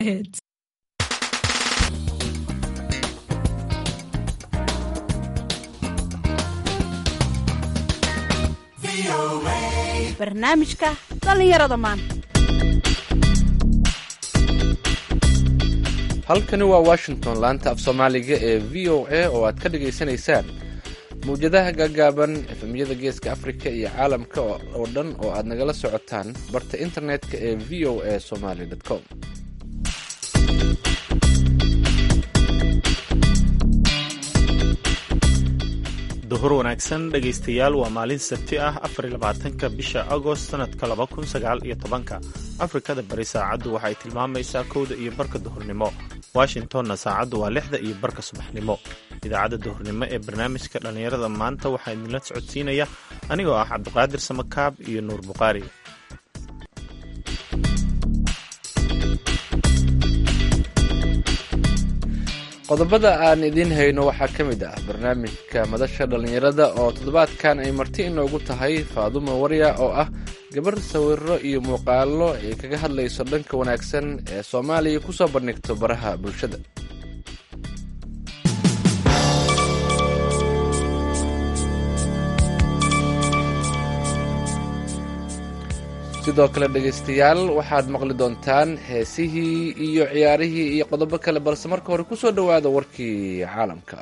Hits. barnaamijka dhallinyarada maanta halkani waa washington laanta af soomaaliga ee v o a oo aad ka dhagaysanaysaan mawjadaha gaagaaban efemyada geeska afrika iyo caalamka oo dhan oo aad nagala socotaan barta internetka ee v o a somaly com duhur wanaagsan dhegaystayaal waa maalin sabti ah afarlabaatanka bisha agost sanadka laba kun sagaal iyo tobanka afrikada bari saacaddu waxay tilmaamaysaa kowda iyo barka duhurnimo washingtonna saacaddu waa lixda iyo barka subaxnimo idaacadda duhurnimo ee barnaamijka dhallinyarada maanta waxaa idinla socodsiinaya anigoo ah cabdiqaadir samakaab iyo nuur buqaari qodobada aan idiin hayno waxaa ka mid ah barnaamijka madasha dhallinyarada oo toddobaadkan ay marti inoogu tahay faadumo warya oo ah gabar sawiro iyo muuqaalo ay kaga hadlayso dhanka wanaagsan ee soomaaliya kusoo bandhigto baraha bulshada sidoo kale dhegaystayaal waxaad maqli doontaan heesihii iyo ciyaarihii iyo qodobo kale balse marka hore kusoo dhowaada warkii caalamka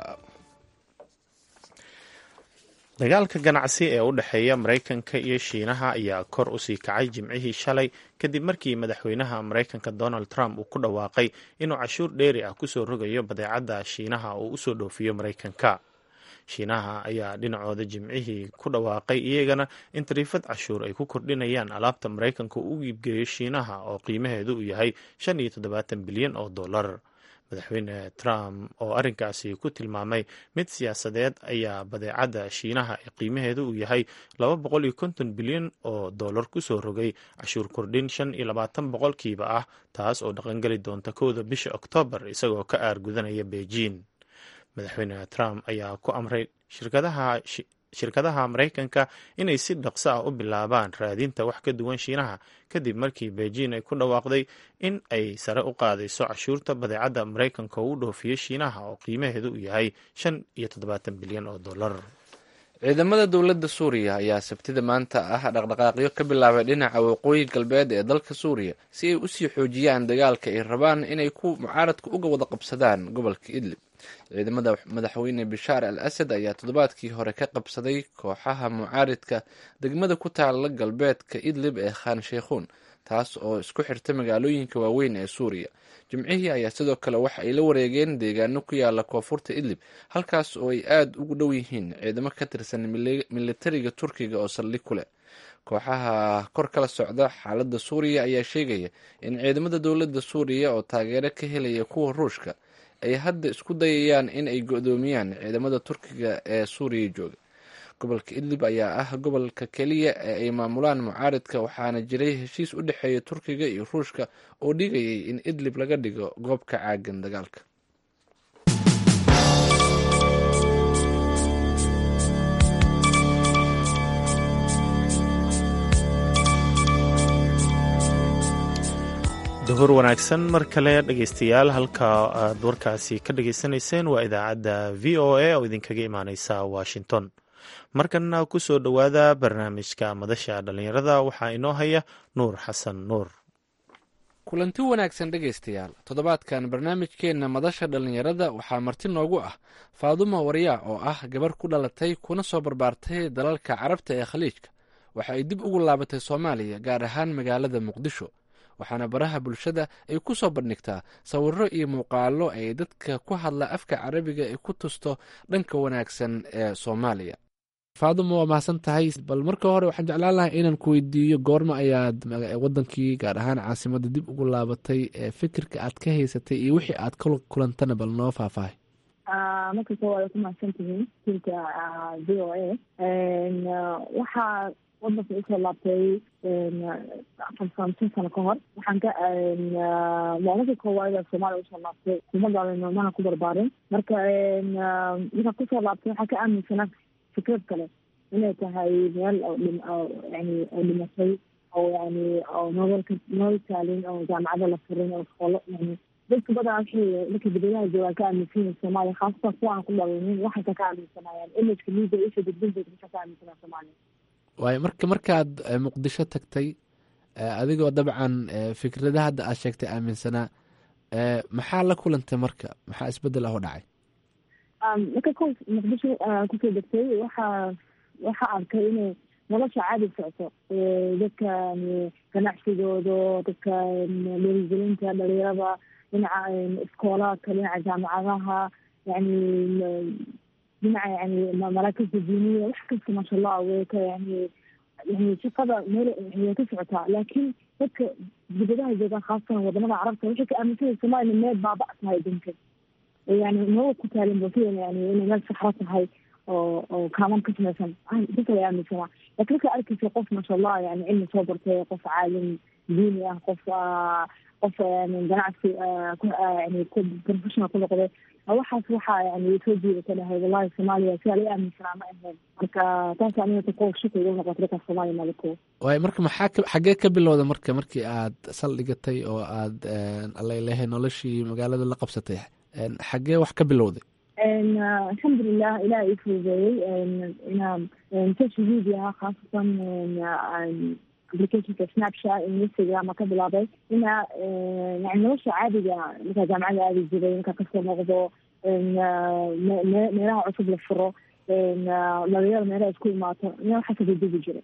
dagaalka ganacsi ee u dhexeeya maraykanka iyo shiinaha ayaa kor usii kacay jimcihii shalay kadib markii madaxweynaha maraykanka donald trump uu ku dhawaaqay inuu cashuur dheeri ah kusoo rogayo badeecadda shiinaha oo usoo dhoofiyo maraykanka shiinaha ayaa dhinacooda jimcihii ku dhawaaqay iyagana in tariifad cashuur ay ku kordhinayaan alaabta maraykanka u iibgeeyo shiinaha oo qiimaheedu uu yahay shan iyo toddobaatan bilyan oo dollar madaxweyne trump oo arrinkaasi ku tilmaamay mid siyaasadeed ayaa badeecadda shiinaha ee qiimaheedu uu yahay laba boqol iyo konton bilyan oo dollar kusoo rogay cashuur kordhin shan iyo labaatan boqolkiiba ah taas oo dhaqangeli doonta kowda bisha oktoobar isagoo ka aargudanaya beijing madaxweyne trump ayaa ku amray shirkadaha shirkadaha maraykanka inay si dhaqso ah u bilaabaan raadinta wax ka duwan shiinaha kadib markii beijing ay ku dhawaaqday in ay sare u qaadayso cashuurta badeecadda maraykanka oo u dhoofiyo shiinaha oo qiimaheedu uu yahay shan iyo toddobaatan bilyan oo dollar ciidamada dowladda suuriya ayaa sabtida maanta ah dhaqdhaqaaqyo ka bilaabay dhinaca waqooyi galbeed ee dalka suuriya si ay usii xoojiyaan dagaalka ay rabaan inay ku mucaaradka uga wada qabsadaan gobolka idlib ciidamada madaxweyne bishaar al asad ayaa toddobaadkii hore ka qabsaday kooxaha mucaaridka degmada ku taala galbeedka idlib ee khan sheikhuun taas oo isku xirta magaalooyinka waaweyn ee suuriya jimcihii ayaa sidoo kale waxa ay la wareegeen deegaano ku yaala koonfurta idlib halkaas oo ay aada ugu dhow yihiin ciidamo ka tirsan militariga turkiga oo saldhig ku leh kooxaha kor kala socda xaaladda suuriya ayaa sheegaya in ciidamada dowladda suuriya oo taageero ka helaya kuwa ruushka ay hadda isku dayayaan in ay go-doomiyaan ciidamada turkiga ee suuriya jooga gobolka idlib ayaa ah gobolka keliya ee ay maamulaan mucaaridka waxaana jiray heshiis u dhexeeya turkiga iyo ruushka oo dhigayay in idlib laga dhigo goob ka caagan dagaalka duhur wanaagsan mar kale dhegaystayaal halka aad warkaasi ka dhageysanayseen waa idaacadda v o a oo idinkaga imaaneysa washington markanna ku soo dhowaada barnaamijka madasha dhallinyarada waxaa inoo haya nuur xasan nuur kulanti wanaagsan dhegaystayaal toddobaadkan barnaamijkeenna madasha dhallinyarada waxaa marti noogu ah faadumo waryaa oo ah gabar ku dhalatay kuna soo barbaartay dalalka carabta ee khaliijka waxa ay dib ugu laabatay soomaaliya gaar ahaan magaalada muqdisho waxaana baraha bulshada ay ku soo bandhigtaa sawiro iyo muuqaalo ay dadka ku hadla afka carabiga ay ku tusto dhanka wanaagsan ee soomaaliya faadumo waa mahadsan tahay bal marka hore waxaan jeclaan lahay inaan ku weydiiyo goorma ayaad wadankii gaar ahaan caasimadda dib ugu laabatay fikirka aad ka haysatay iyo wixii aad ka kulantana bal noo faahfaahay marka koowaad ku mahadsan tihiin tilka v o a waxaa wadanka usoo laabtay afar samsin sano ka hor waxaan ka maalinka koowaad soomaaliya usoo laabtay kuma gaalin mana ku barbaarin marka markaan kusoo laabtay waxaan ka aaminsanaa fikrad kale inay tahay meel yani oo dhimatay oo yani oo nololka nolol taalin oo jaamacado la furin oo iskoolo yani dadka badan waxay markay dibadaha joogaan ka aaminsan yihin soomaaliya khaasatan kuwa aan ku dhalanin waxayka ka aaminsanayaan imageka media isha gudbinteeda waxay ka aaminsanaa soomaaliya waayo marka markaad muqdisho tagtay adigoo dabcan fikradaha hadda aad sheegtay aaminsanaa maxaa la kulantay marka maxaa isbedel ah oo dhacay marka ko muqdisho kusoo degtay waxaa waxaa arkay inay nolosha caadi socoto dadka ganacsigooda dadka dhiirigelinta dhalinyarada dhinaca iskoolaadka dhinaca jaamacadaha yani dhinaca yani maraakista diiniya wax kasta maasha allah way ka yani yani shaqada meel way ka socotaa laakiin dadka dibadaha joogaan khaasatan wadamada carabta waxay ka aaminsanaya somaaliya meel baaba tahay adunka yani nolol ku taalin bosidan yani inay meel saxro tahay oo oo kaaman ka samaysan dadka way aaminsanaa lakin markaa arkeysa qof maasha allah yani cilmi soo bartay qof caalim diini ah qof qof yani ganacsi yani professional ku noqday waxaas waxaa yani soo jiidata dhahay wallahi soomaaliya sidaa la aaminsanaa ma ahayn marka taas aniga ko shaki igu noqotay dadka soomaaliya malako waayo marka maxaa xaggee ka bilowda marka markii aad saldhigatay oo aad alalehay noloshii magaalada la qabsatay xaggee wax ka bilowday alxamdulilah ilaah ii fududeeyey inaan social mediaha khaasatan applicationka snapchat instagram ka bilaabay inaa yani nolosha caadiga markaa jaamacada aadi jiray markaa kasoo noqdo meelaha cusub la furo dhalinyada meelaha isku imaato ina waxaa kadedebi jiray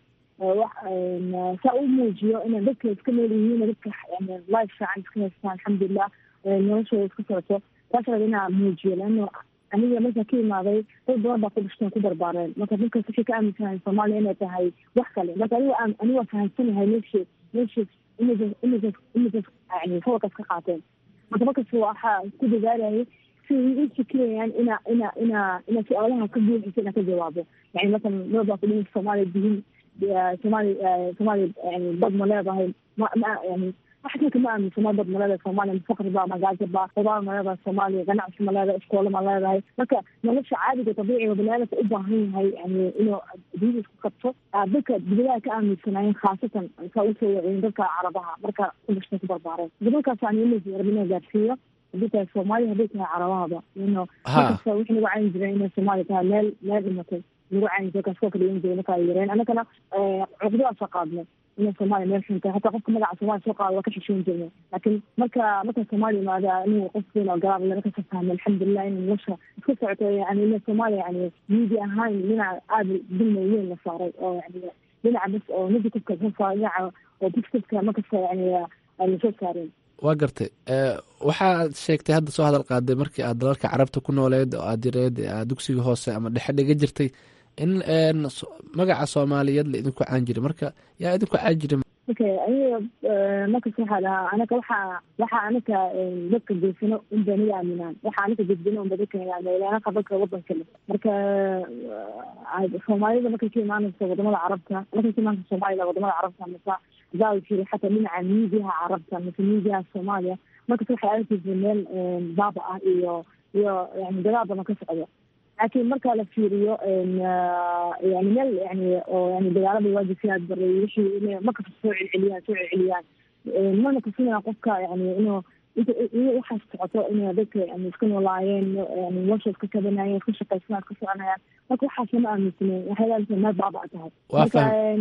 saa u muujiyo ina dadka iska nool yihiin dadka yani life fiican iska haystaan alxamdulilah noloshooda iska socoto taas raba inaa muujiyo leano aniga markaa ka imaaday dad badan baa ku dhashteen ku barbaareen marka dadkaas waxay ka aaminsanahay soomaaliya inay tahay wax kale marka aniga aniga waa fahamsanahay meesha meesha images images images yani sawirkaas ka qaateen marka markas waxaa ku dadaalayay si i fikirayaan ina ina ina ina su-aalaha ka buuxisa inaa ka jawaabo yani masalan dad baa ku dhihi soomaaliya dihin soomaaliya soomaaliya yani dad ma leedahay ma ma yani waxaaka ma aaminsano dad ma leedahay soomaaliya faqri ba magaajo ba qudaar ma leedahay soomaaliya ganacsi ma leedahay iskoolo ma leedahay marka nolosha caadiga dabiiciga baniaadamka u baahan yahay yani inuu adduunyada isku qabto dadka dibadaha ka aaminsanaayeen khaasatan saa usoo waciyin dadka carabaha marka ku dhashteen ku barbaareen dadalkaas aan image rabin inaa gaarsiiyo haddii tahay soomaaliya hadday tahay carabahaba ino markasta wixii nagu cayin jiray inay soomaaliya tahay meel meel dhimatay nagu cayin jiray kaas koo kala dhigan jiray marka ay yareen annagana cuqdadaasa qaadnay ina soomaaliya meel xunta hataa qofka magaca soomaliya soo qaada waa ka xishoon jirnay laakiin marka marka soomaaliya imaada inuu qof weyn oo garaab marka ka fahmay alxamdulilah in nolosha iska socoto yani ina soomaaliya yani miidi ahaan dhinaca aada dulma weyn la saaray oo yani dhinaca bas oo negativeka soo saaray dhinaca oo positiveka markasta yani lasoo saareen waa gartay waxaad sheegtay hadda soo hadal qaaday markii aad dalalka carabta ku nooleed oo aad yareed aad dugsiga hoose ama dhexe dhiga jirtay in magaca soomaaliyeed la idinku caan jiray marka yaa idinku caan jiray okay aniga markas waxaa dhahaa anaga waxaa waxaa anaga dadka geysano unba naga aaminaan waxaa anaga gudbino unba dadka naga aaminaan anaga dadka wadanka le marka soomaalida markay ka imaanayso wadamada carabta markay ka imaanayso soomaalida wadamada carabta masa hadaa jiri xataa dhinaca miidiyaha carabta mase miidiyaha soomaaliya markas waxay arkaysa meel baaba ah iyo iyo yani dagaal badan ka socda laakiin marka la fiiriyo yani meel yani oo yani dagaalada waajibsiyaad baray wixii ina markasta soo celceliyaan soo celceliyaan mana tusinaya qofka yani inuu waxaas socoto ina dadka yani iska noolaayeen yani nolosha iska kabanayeen iska shaqaysanaa iska soconayaan marka waxaas lama aaminsanen waxay leedahay meel baaba tahay marka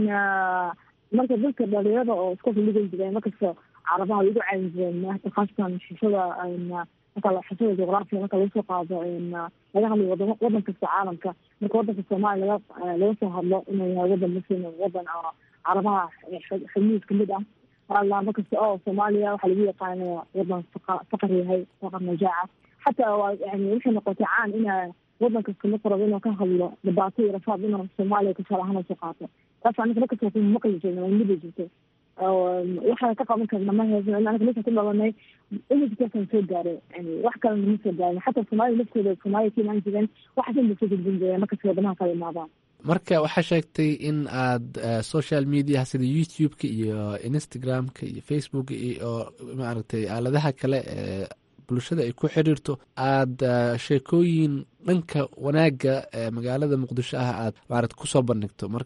marka dadka dhalinyarada oo iska filigan jireen markasta carabaha way ugu caawin jireen khaasatan xishada marka xisada juqraafiya marka laga soo qaado laga hadlayo wadamo wadan kasta caalamka marka wadanka soomaaliya laga laga soo hadlo inuu yahay wadan muslim wadan oo carabaha khamiis kamid ah alla markasta oo soomaaliya waxaa lagu yaqaanaya wadan faqar yahay faqar najaaca xataa waa yani waxay noqotay caan ina wadan kasta marku rabo inuu ka hadlo dhibaato iyo rafaad inuu soomaaliya tusaale ahaan soo qaato taas aniga markasta ku maqli jirna waa midi jirtay waxaan ka qaban karna ma heesno in anaga meesha ku dhalanay imajkaasaan soo gaaray yani wax kalena ma soo gaarin xataa soomaalida laftooda soomaaliya ka imaan jireen waxaas in lasoo gudbin jireen markasta wadamaha kala imaadaan marka waxaa sheegtay in aad social mediaha sida youtube-ka iyo instagram-ka iyo facebook iyo maaragtay aaladaha kale ee bulshada ay ku xiriirto aada sheekooyin dhanka wanaagga magaalada muqdisho ah aad maarata kusoo bandhigto marka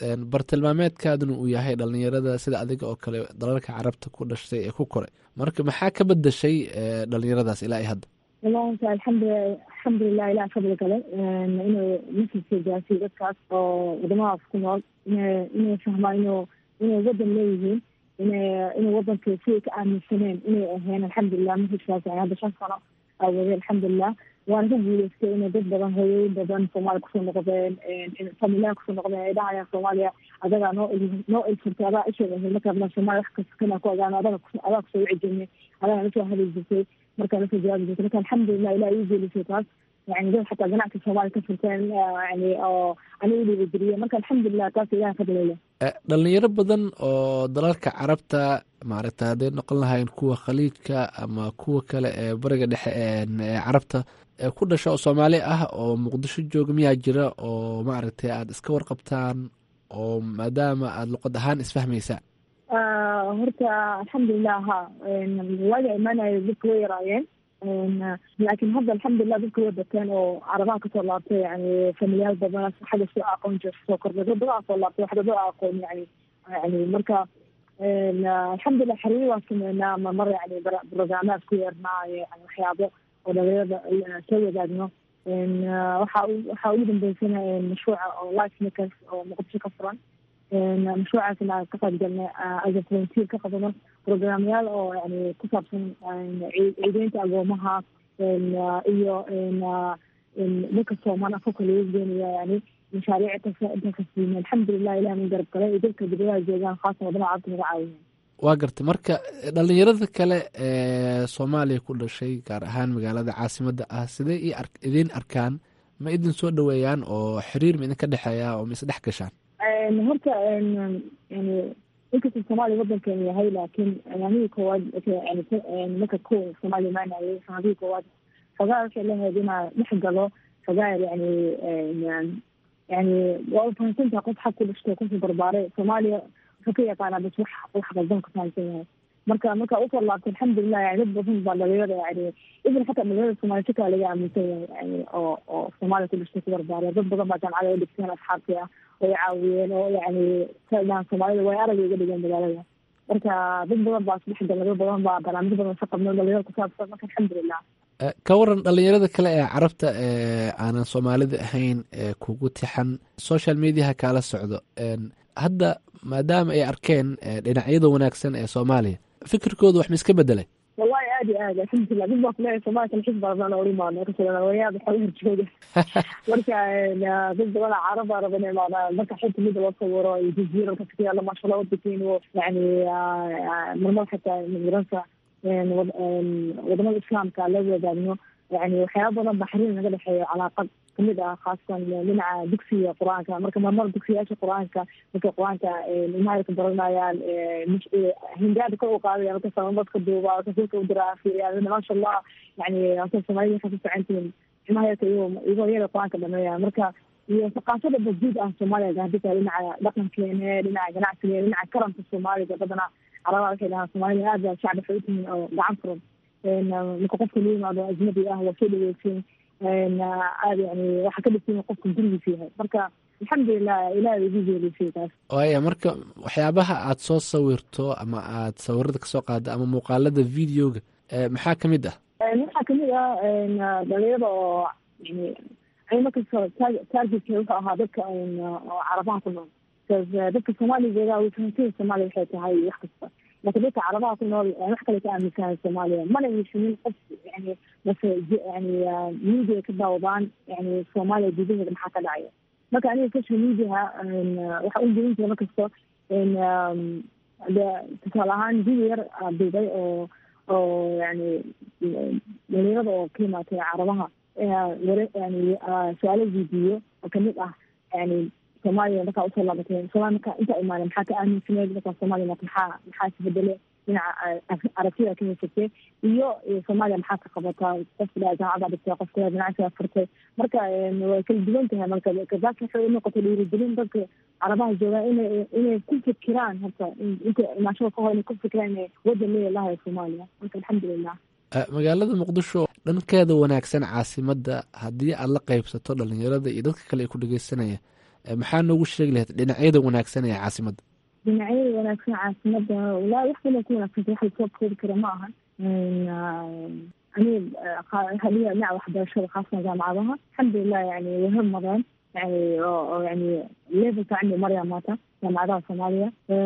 bartilmaameedkaaduna uu yahay dhalinyarada sida adiga oo kale dalalka carabta ku dhashtay ee ku koray marka maxaa ka bedashay dhalinyaradaas ilaa i hadda wallahi alxamdulilah alxamdulilah ilah fadli kale inuu masjidka gaarsiiyo dadkaas oo wadamadaas ku nool ina inay fahmaan inuu inay wadan leeyihiin ina inay wadanka siday ka aaminsaneen inay aheen alxamdulilah masjidkaas yani hadda shan sano awooday alxamdulilah waana ka guuleystay inay dad badan hooyooyin badan soomaaliya kusoo noqdeen familiyaha kusoo noqdeen ay dhahayaan soomaaliya adagaa noo noo ilfurtay adaa isheeg ahayd markaadna soomaaliya wax kasta kana ku ogaano adaga adaa kusoo wici jirnay adagaa nasoo hadli jirtay markaa nasoo jawaabi jirtay marka alxamdulilah ilah ii geelisay taas yani dad xataa ganacsi soomaaliya ka furteen yani oo aniga dhiibajiriye marka alxamdulilah taas ilaha fadlile dhalinyaro badan oo dalalka carabta maaragta hadday noqon lahayn kuwa khaliijka ama kuwa kale ee bariga dhexe ee carabta ku dhasha oo soomaali ah oo muqdisho jooga miyaa jira oo maaragtay aada iska warqabtaan oo maadaama aada luqad ahaan isfahmaysaan horta alxamdulilah ha waaga imaanayo dadka way yaraayeen laakiin hadda alxamdulilah dadka way bateen oo carabaha kasoo laabtay yani familiyaal badan xagga soo aqoon jir soo kordhay dad badan soo laabtay wax dad aqoon yani yani marka alxamdulilah xariir waa sameynaa ma mar yani brograamaad ku yeernaa yani waxyaabo oo dhalinyarada soo wadaagno waxa waxaa ugu dambeysana mashruuca oo life makers oo muqdisho ka furan mashruucaasna ka qayb galnay as a volunteer ka qabano programyaal oo yani ku saabsan ciideynta agoomaha iyo dadka soomaan afka lagu geenaya yani mashaariic intakasiime alxamdulilah ilah min garab galay iyo dadka dibadaha joogaan khaasan wadamaha cabta naga caawiyan waa gartay marka dhalinyarada kale ee soomaaliya ku dhashay gaar ahaan magaalada caasimadda ah sidee i ar idiin arkaan ma idin soo dhaweeyaan oo xiriir ma idinka dhexeeya oo ma isdhex gashaan horta yani inkastoo soomaaliya wadankeenu yahay laakiin amihii koowaad yani marka ko soomaaliya imaanayay sanadihii koowaad fogaa waxay lahayd inaa dhex galo fogaa yani yani waa ufahansantaha qof xag ku dhashtay kusoo barbaaray soomaaliya wuxuu ka yaqaanaa bas wax wax qaldan ka fahamsan yahay marka marka usoo laabtay alxamdulilah yani dad badan baa dhalinyarada yani ibn xataa dhalinyarada soomaaliya si kale laga aaminsan yahay yani oo oo soomaaliya ku dhashtay ku barbaaraya dad badan baa jaamacada u dhigteen asxaabtii ah way caawiyeen oo yani sadaan soomaalida way aragay iga dhigeen magaalada marka dad badan baa isdhex galay dad badan baa barnaamij badan ka qabno dhalinyarada kusaabsan marka alxamdulilah ka waran dhalinyarada kale ee carabta ee aanan soomaalida ahayn ee kugu tixan social mediaha kaala socdo hadda maadaama ay arkeen dhinacyada wanaagsan ee soomaaliya fikirkooda wax ma iska bedelay wallahi aad iyo aad alxamdulilah dad baa kuleeyahay soomaliya kalxis badan oo imaano kasowayaada xoga horjooga marka dad badan caraba raba inay imaadaan marka xilta mida loo sawiro iyo jaziira marka kayaala maashala wadakiin yani marmar xataa miransa wadamada islaamka la wadaagno yani waxyaaba badan baa xiriir naga dhexeeyo calaaqad kamid ah khaasan dhinaca dugsiga qur-aanka marka marmar dugsiyaasha qur-aanka markay qur-aanka imaayka baranayaan hingaada kor u qaadaya marka samabadka duuba rasuulka u diraa fiiriyaan maasha allah yani hata soomaalida waxay ku socontihiin imaayaka iyagoo yada qur-aanka dhameeya marka iyo thaqaafada bajiid ah soomaaliya hadii kale dhinaca dhaqankeene dhinaca ganacsigeene dhinaca karamka soomaaliga badana carabaha waxay dhahaan soomaalida aad baa shacbi waxay utihiin oo gacan furan marka qofka la yimaado ajnabi ah waa soo dhaweysin aad yani waxaa ka dhigtin qofka gurigiisa yahay marka alxamdulilah ilaah igu geelisay taas waaya marka waxyaabaha aad soo sawirto ama aad sawirada kasoo qaado ama muuqaalada videoga maxaa kamid ah waxaa kamid ah dhalinyada oo yani ani markasta targetka wuxuu ahaa dadka oo carabaha ku nool dadka soomaaliya joogaa wifahantada soomaaliya waxay tahay wax kasta laakiin dadka carabaha ku nool wax kale ka aaminsanay soomaaliya mana heshimin qof yani base yani media ka daawadaan yani soomaaliya gudaheeda maxaa ka dhacaya marka aniga social mediaha waxa u gelin jira markasto de tusaale ahaan video yar duubay oo oo yani dhalinyarada oo ka imaatay carabaha ware yani su-aalo weydiiyo oo kamid ah yani soomaaliya markaa usoo laabatay somalia marka intaa imaanay maxaa ka aaminsaneed markaa soomaaliya maxaa maxaa isbedele dhinaca aragtida ka haysatay iyo soomaaliya maxaa ka qabataa qofka dhaa jaamacada dhigtay qofka ganacsiga furtay marka way kala duwan tahay marka kadaas waxay unoqotay dhiirigelin dadka carabaha joogaan inay inay ku fikiraan horta inta imaashada ka hor inay ku fikiraan inay wadan leelahay soomaaliya marka alxamdulilah magaalada muqdisho dhankeeda wanaagsan caasimadda haddii aad la qeybsato dhalinyarada iyo dadka kale ay ku dhegeysanaya maxaa noogu sheegi lahayd dhinacyada wanaagsan ee caasimadda dhinacyada wanaagsan caasimada walaa wax badan ku wanaagsanta wax lasoo koobi kara ma aha ani hadiya dhinaca waxbarashada khaasatan jaamacadaha alxamdulilah yani way hormareen yani oo yani levelka cindi marya maata jaamacadaha soomaaliya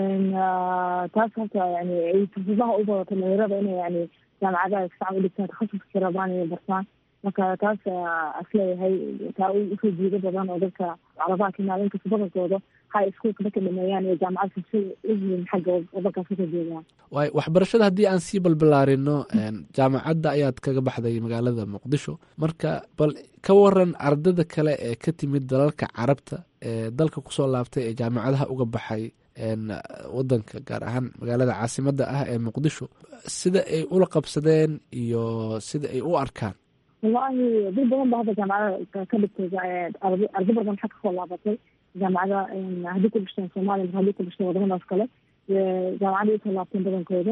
taas horta yani ay fursadaha u badato dhalinyarada inay yani jaamacadaha sifican udhigtaan takhasuskii rabaan inay bartaan marka taas asleeyahay taa usoo jiido badan oo dadka carabaha kamaal inkasta badankooda high schoolka marka dhameeyaan iyo jaamacadka si uyihiin xagga wadankaas kasoo jeedaan waay waxbarashada haddii aan sii balbalaarino jaamacadda ayaad kaga baxday magaalada muqdisho marka bal ka waran ardada kale ee ka timid dalalka carabta ee dalka kusoo laabtay ee jaamacadaha uga baxay wadanka gaar ahaan magaalada caasimadda ah ee muqdisho sida ay ula qabsadeen iyo sida ay u arkaan wallahi dad badan ba hadda jaamacada ka dhigtay ardo badan waxaa kasoo laabatay jaamacada haddii ku dhishteen soomaaliya mase haddii ku dhishteen wadamadaas kale jaamacadda usoo laabteen badankooda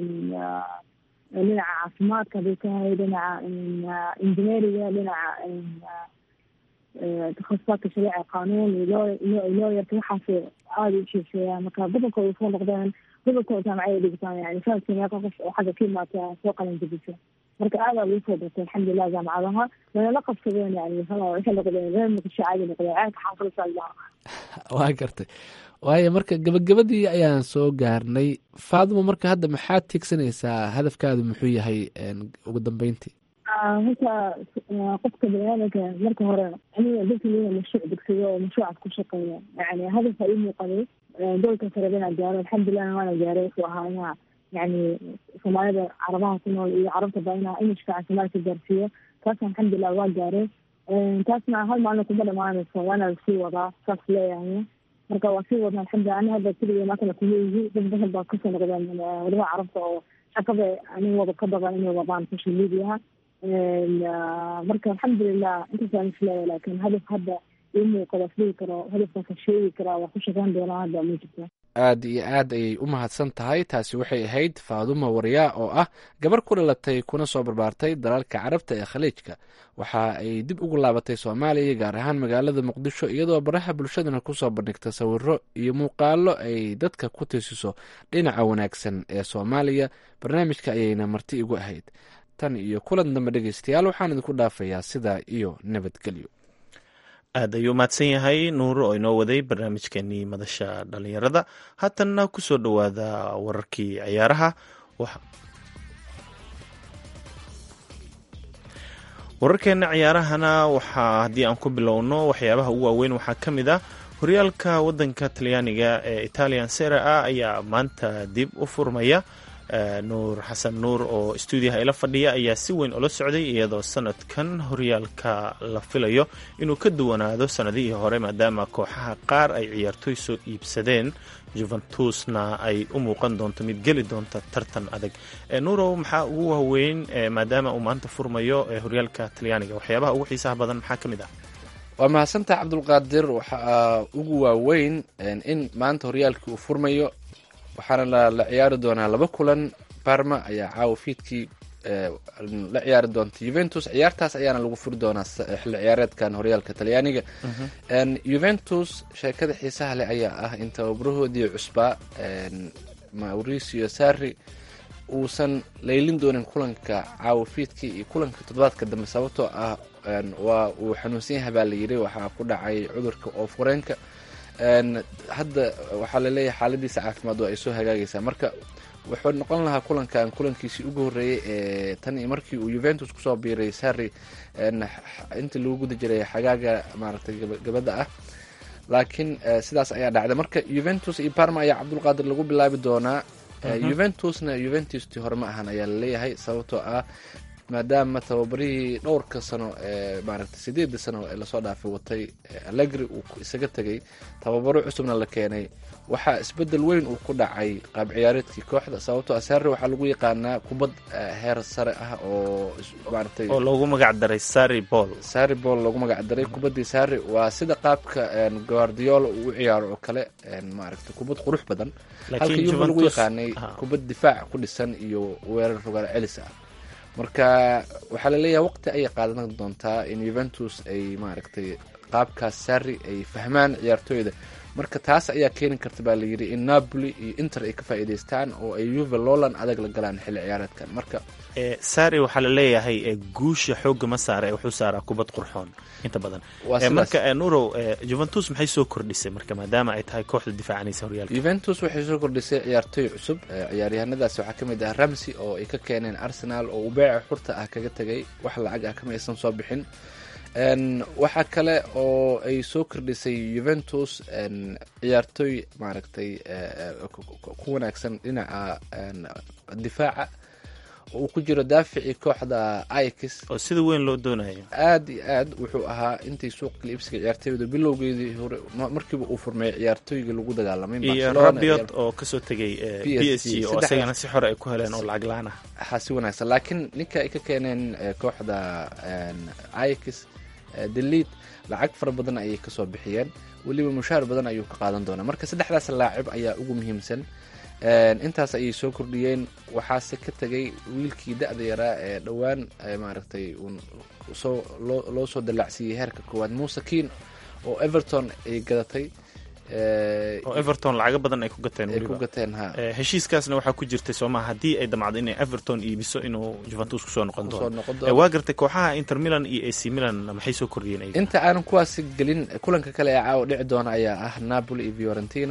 dhinaca caafimaadka haday tahay dhinaca engineeriga dhinaca takhasusaadka shariica qanuun iyo looyarka waxaas aada u sheegsheeyaan marka badankooda soo noqdeen badankooda jaamacada dhigtaan yani sanadkii meeqa qof oo xagga ka imaata soo qalin jabisa marka aadaa lagu soo dartay alxamdulilah jaamacadaha wayna la qabsadeen yani waxay noqdeen reer muqdisho caadi noqdeen caadka xaafadasa waa gartay waayo marka gabagabadii ayaan soo gaarnay faaduma marka hadda maxaad tiegsanaysaa hadafkaadu muxuu yahay ugu dambeyntii horta qofka baniaadanka marka hore aniga dadka ina mashruuc degsado oo mashruucaas ku shaqeeya yani hadafka ii muuqaday goolka sare inaan gaaro alxamdulilah waana gaaray wuxuu ahaa inaa yani soomaalida carabaha ku nool iyo carabta ba inaa imishka caafimaad ka gaarsiiyo taasna alxamdulilah waa gaaray taasna hal maalin kuma dhamaanayso waana lasii wadaa saas leeyahay marka waa sii wadna alxamdulilah ani hadda keliya maakana kuma yihi dad badan baa kasoo noqdeen wadamaha carabta oo shaqada ani wada ka badan inay wadaan social mediaha marka alxamdulilah intaasaan isleeya laakin hadaf hadda ii muuqada isdhigi karo hadafkaasa sheegi karaa waa ku shaqeyn doonaa hadda ma jirto aada iyo aad ayay u mahadsan tahay taasi waxay ahayd faaduma waryaa oo ah gabar ku dhalatay kuna soo barbaartay dalalka carabta ee khaliijka waxa ay dib ugu laabatay soomaaliya gaar ahaan magaalada muqdisho iyadoo baraha bulshadana kusoo bandhigta sawiro iyo muuqaalo ay dadka ku tiisiso dhinaca wanaagsan ee soomaaliya barnaamijka ayayna marti igu ahayd tan iyo kulan dambe dhegeystayaal waxaan idinku dhaafayaa sidaa iyo nabadgelyo aad ayuu mahadsan yahay nuuro oo inoo waday barnaamijkeenii madasha dhalinyarada haatanna kusoo dhowaada wararkii ciyaaraha wararkeena ciyaarahana waxaa haddii aan ku bilowno waxyaabaha ugu waaweyn waxaa ka mid ah horyaalka wadanka talyaaniga ee italian sera a ayaa maanta dib u furmaya nuur xasan nuur oo stuudiyaha ila fadhiya ayaa si weyn ula socday iyadoo sanadkan horyaalka la filayo inuu ka duwanaado sanadihii hore maadaama kooxaha qaar ay ciyaartoy soo iibsadeen juventusna ay u muuqan doonto mid geli doonta tartan adag nuurow maxaa ugu waaweyn maadaama uu maanta furmayo horyaalka talyaaniga waxyaabaha ugu xiisaha badan maxaa ka mid ah waa mahadsantaha cabdulqaadir waxaa ugu waaweyn in maanta horyaalkii uu furmayo waxaana la ciyaari doonaa laba kulan barma ayaa caawa fiidkii la ciyaari doonta juventus ciyaartaas ayaana lagu furi doonaa xilli ciyaareedkan horyaalka talyaaniga juventus sheekada xiisaha leh ayaa ah in tababarahoodii cusbaa mauricio sarri uusan laylin doonin kulanka caawa fiidkii iyo kulanka toddobaadka dambe sababtoo ah waa uu xanuunsan yahay baa layidhi waxaa ku dhacay cudurka oofureenka hadda waxaa laleeyahay xaaladiisa caafimaad waa ay soo hagaagaysaa marka wuxuu noqon lahaa kulankan kulankiisii ugu horreeyey ee tan iyo markii uu juventus kusoo biiray sarri intii lagu guda jiray xagaaga maaragtay gabadda ah laakiin sidaas ayaa dhacday marka juventus iyo parma ayaa cabdulqaadir lagu bilaabi doonaa juventusna juventustii hore ma ahan ayaa laleeyahay sababtoo ah maadaama tababarihii dhowrka sano ee maaragtay sideedda sano ee lasoo dhaafay watay allegri uu isaga tegay tababaro cusubna la keenay waxaa isbedel weyn uu ku dhacay qaab ciyaareedkii kooxda sababtoo ah sarri waxaa lagu yaqaanaa kubad heer sare ah oo maaragtay oo loogu magac daray sari ball sari ball loogu magac daray kubaddii sarri waa sida qaabka guardiola uu u ciyaaro oo kale maaragtay kubad qurux badan halka yuva lagu yaqaanay kubad difaac ku dhisan iyo weerar rogaal celis ah marka waxaa laleeyahay waqti ayay qaadan doontaa in yuventus ay maaragtay qaabkaas sari ay fahmaan ciyaartooyda marka taas ayaa keeni karta baa layidhi in napoli iyo inter ay ka faa'iidaystaan oo ay yuve loolan adag la galaan xilli ciyaareedkan marka sari waxaa la leeyahay guusha xooga ma saara wuxuu saaraa kubad qurxoon inta badan Waa sidaas. marka nurow juventus maxay soo kordhisay marka maadaama ay tahay kooxda difaacanaysa horyaalka yuventus waxay soo kordhisay ciyaartooy cusub Eh, ciyaaryahanadaasi waxaa ka mid ah ramsey oo ay ka keeneen arsenal oo uu beeca xurta ah kaga tegay wax lacag ah kama aysan soo bixin En, waxaa kale oo ay soo kordhisay juventus en, ciyaartooy maaragtay eh, eh, ku- ku- ku wanaagsan dhinaca en, difaaca oo uu ku jiro daaficii kooxda ikis oo sida weyn loo doonayo aad iyo aad wuxuu ahaa intii suuqa kaliibsiga ciyaartooyda bilowgeedii hore ma- markiiba uu furmeeyay ciyaartooyga lagu dagaalamay iyo Barcelona rabiot oo kasoo tegay eh, p s PSG, g oo saddex- isagana si xore ay ku heleen oo lacag la-aan ah waxaa si wanaagsan laakiin ninka ay ka keeneen eh, kooxda ikis delid lacag fara badan ayay kasoo bixiyeen weliba mushaar badan ayuu ka qaadan doonaa marka saddexdaas laacib ayaa ugu muhiimsan En, intaas ayay soo kordhiyeen waxaase ka tegay wiilkii da-da yaraa ee dhowaan eh, maaragtay uun soo loo loo soo dallacsiiyey heerka koowaad muuse keen oo everton ay gadatay eh, oo everton lacago badan ay ku gateen ay ku weliba gateen ha Eh, heshiiskaasna waxaa ku jirtay soomaa haddii ay damacdo inay everton iibiso inuu juventus kusoo noqon kusoo doono noqon Eh, doono waa gartay kooxaha inter milan iyo ac milan maxay soo kordhiyeen ayaga? inta aanan kuwaasi gelin kulanka kale ee caawa dhici doona ayaa ah napoli iyo fiorentina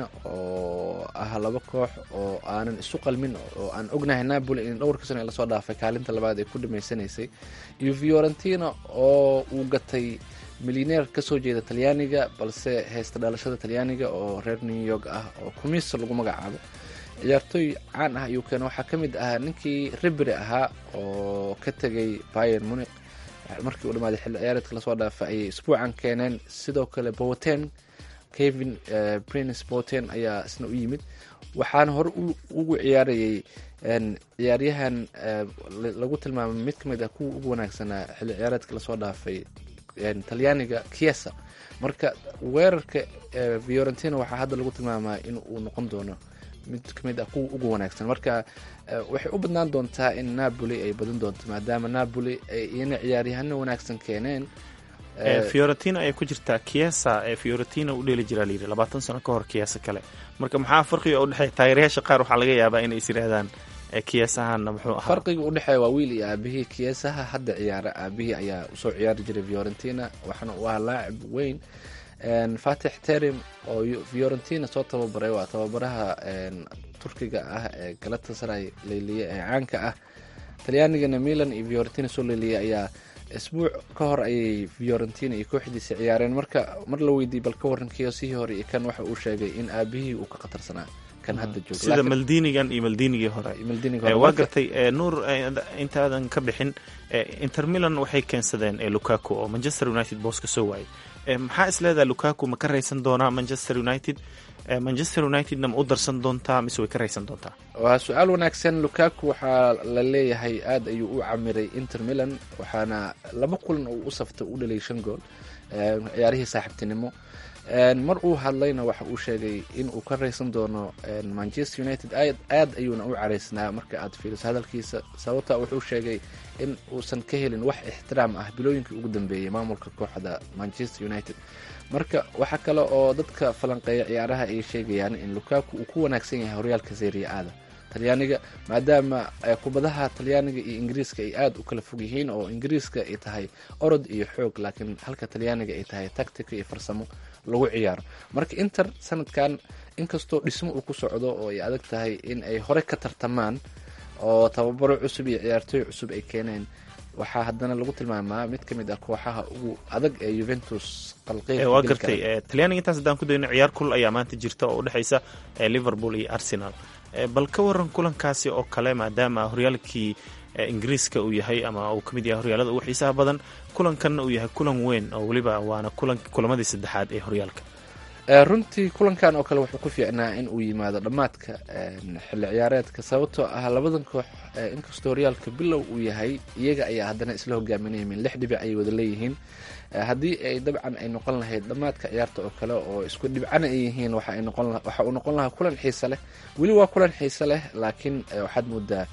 oo ah laba koox oo aanan isu qalmin oo aan ognahay napoli in dhowrka sano ee lasoo dhaafay kaalinta labaad ay ku dhamaysanaysay iyo fiorentina oo uu gatay milyaneer kasoo jeeda talyaaniga balse haysta dhalashada talyaaniga oo reer new york ah oo kumisa lagu magacaabo ciyaartooy caan ah ayuu keena waxaa ka mid ahaa ninkii ribri ahaa oo ka tegay bayer munic markii uu dhamaaday xilli ciyaareedka lasoo dhaafay ayay isbuucan keeneen sidoo kale boten kevin eh, prince boten ayaa isna u yimid waxaana hore u- ugu ciyaarayay en, ciyaaryahan eh, la- lagu tilmaamay mid ka mid ah kuwa ugu wanaagsanaa xilli ciyaareedka lasoo dhaafay en, talyaaniga kiesa marka weerarka eh, fiorentina waxaa hadda lagu tilmaamaa in uu noqon doono mid ka mid ah kuwa ugu wanaagsan marka eh, waxay u badnaan doontaa in napoli ay badan doonto maadaama napoli ay iyana ciyaaryahano wanaagsan keeneen Eh, Eh, fiorentina ayay ku jirtaa kiesa ee fiorentina u dheeli jiraa layidhi labaatan sano ka hor kiesa kale marka maxaa farqiga u dhexeeya taageerayaasha qaar waxaa laga yaabaa inay is yidhaahdaan eh, kiesahanna muxuu ahaa farqiga u dhexeeya waa wiil iyo aabihii kiesaha hadda ciyaara aabihii ayaa usoo ciyaari jiray fiorentina waxaana uu ahaa laacib weyn En, fatix terim oo yu- fiorentina soo tababaray waa tababaraha en, turkiga ah ee galatasaray leyliye ee caanka ah talyaanigana milan iyo fiorentina soo leeliyay ayaa isbuuc ka hor ayay fiorentina iyo kooxdiisa ciyaareen marka mar la weydiiyey bal ka waran kiosihii hore iyo kan waxa uu sheegay in aabihii uu ka khatarsanaa kan hadda jooga sida Laakiin- maldinigan iyo maldinigii hore Maldini Eh, hore. waa Marka- gartay eh, nuur eh, intaadan ka bixin eh, inter milan waxay keensadeen eh, lukaku oo manchester united boos ka soo waayay Eh, maxaa isleedaha lukaku ma ka raysan doonaa manchester united Eh, manchester unitedna ma u darsan doontaa mise way ka raysan doontaa waa su-aal wanaagsan lukaku waxaa la leeyahay aad ayuu u camiray inter milan waxaana laba kulan uu u saftay u dhalay shan gool eh, ciyaarihii saaxiibtinimo En, mar uu hadlayna waxa uu sheegay in uu ka raysan doono en, manchester united aad aad ayuuna u caraysnaa marka aad fiiriso hadalkiisa sababta wuxuu sheegay in uusan ka helin wax ixtiraam ah bilooyinkii ugu dambeeyey maamulka kooxda manchester united marka waxaa kale oo dadka falanqeeya ciyaaraha ay sheegayaan in lukaku uu ku wanaagsan yahay horyaalka serie a-da talyaaniga maadaama eh, kubadaha talyaaniga iyo ingiriiska ay aada u kala fog yihiin oo ingiriiska ay tahay orod iyo xoog laakiin halka talyaaniga ay tahay tactica iyo farsamo lagu ciyaaro marka inter sanadkan inkastoo dhismo uu ku socdo oo ay adag tahay in ay hore ka tartamaan oo tababaro cusub iyo ciyaartooy cusub ay keeneen waxaa haddana lagu tilmaamaa mid ka mid ah kooxaha ugu adag ee juventus qalqeyb Eh, waa gartay eh, talyaaniga intaas haddaan ku dayno ciyaar kul ayaa maanta jirta oo u dhexaysa eh, liverpool iyo arsenal Eh, bal ka waran kulankaasi oo kale maadaama horyaalkii eh, ingiriiska uu yahay ama uu ka mid yahay horyaalada ugu xiisaha badan kulankanna uu yahay kulan weyn oo weliba waana kulan kulamadii saddexaad ee horyaalka Eh, runtii kulankan oo kale wuxuu ku fiicnaa in uu yimaado dhammaadka en, xilli ciyaareedka sababtoo ah labadan koox eh, inkastoo horyaalka bilow uu yahay iyaga ayaa haddana isla hogaaminaymin lix dhibic ayay wada leeyihiin Eh, haddii ay dabcan ay noqon lahayd dhammaadka ciyaarta oo kale oo isku dhibcana ay yihiin waxa ay noqon la- waxa uu noqon lahaa kulan xiise leh weli waa kulan xiise leh laakiin eh, waxaad moodaa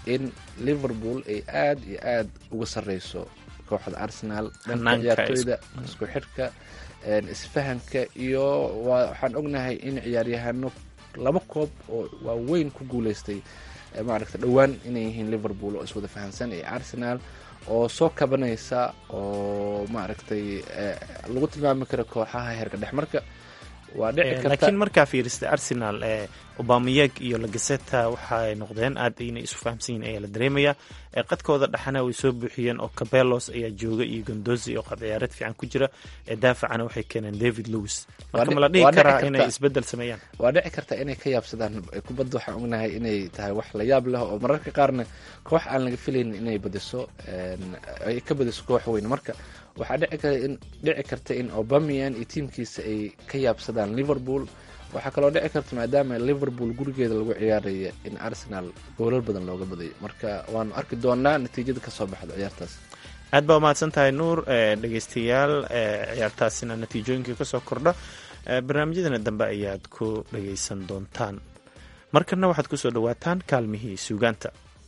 in liverpool ay aad iyo aad uga sarreyso kooxda arsenal dhanka Hanaanka ciyaartooyda isku xidhka een, isfahanka iyo waa- waxaan ognahay in ciyaaryahano laba koob oo waaweyn ku guuleystay ee maaragta dhowaan inay yihiin liverpool oo iswada fahansan iyo arsenal oo soo kabanaysa oo maaragtay eh, lagu tilmaami karo kooxaha heerka dhex marka waa dhici Eh, karta laakiin markaa fiirista arsenal ee obameyeg iyo lagaseta waxaay noqdeen aad inay isu fahamsan yihin ayaa la dareemaya Eh, qadkooda dhaxana way soo buuxiyeen oo cabelos ayaa jooga iyo gondozi oo qab ciyaareed fiican ku jira ee daafacana waxay keeneen david lewis Waa marka dhici- ma la dhihi waa dhici karaa karta. inay isbedel sameeyaan waa dhici karta inay ka yaabsadaan kubadda waxaan ognahay inay tahay wax la yaab leh oo mararka qaarna koox aan laga filaynin inay badiso een, ay ka badiso koox weyn marka waxaa dhici karta in dhici karta in obamian iyo tiimkiisa ay ka yaabsadaan liverpool waxaa kaloo dhici karta maadaama liverpool gurigeeda lagu ciyaaraya in arsenal goolal badan looga badayo marka waanu arki doonaa natiijada kasoo baxda ciyaartaas aad baa umahadsan tahay nuur eh, dhegeystayaal eh, ciyaartaasina natiijooyinkii kasoo kordha Eh, barnaamijyadana dambe ayaad ku dhageysan doontaan markana waxaad kusoo dhawaataan kaalmihii suugaanta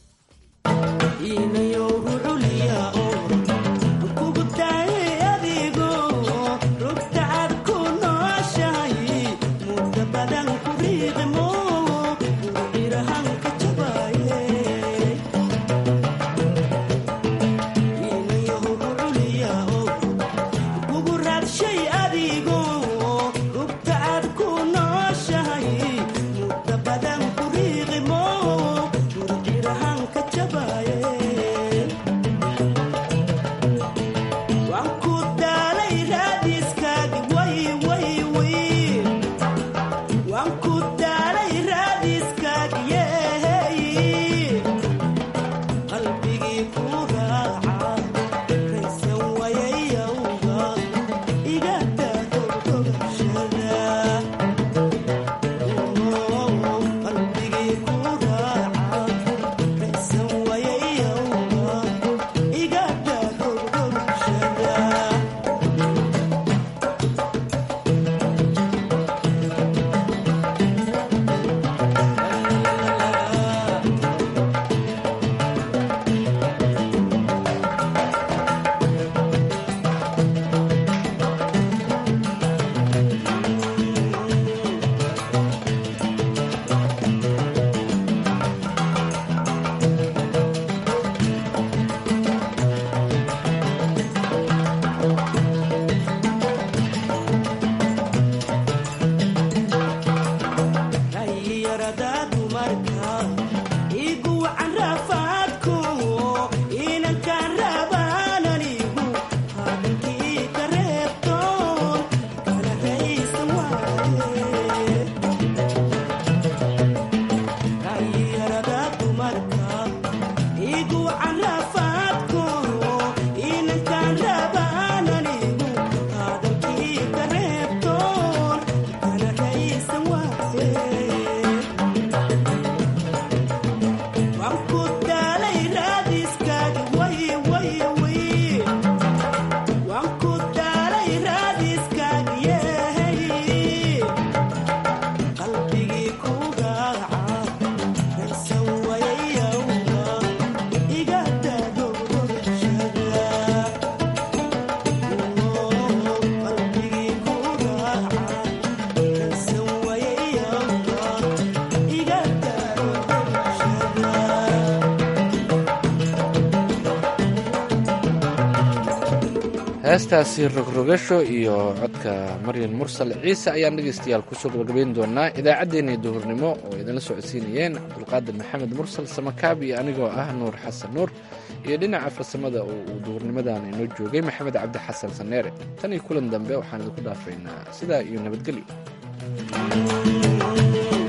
heestaasi rogrogasho iyo codka maryan mursal ciise ayaan dhegaystayaal kusoo gabagabayn doonaa idaacaddeenii duhurnimo oo idinla socodsiinayeen cabdulqaadir maxamed mursal samakaab iyo anigoo ah nuur xasan nuur iyo dhinaca farsamada oo uu duhurnimadan inoo joogay maxamed cabdi xasan saneere tan iyo kulan dambe waxaan idinku dhaafaynaa sidaa iyo nabadgelyo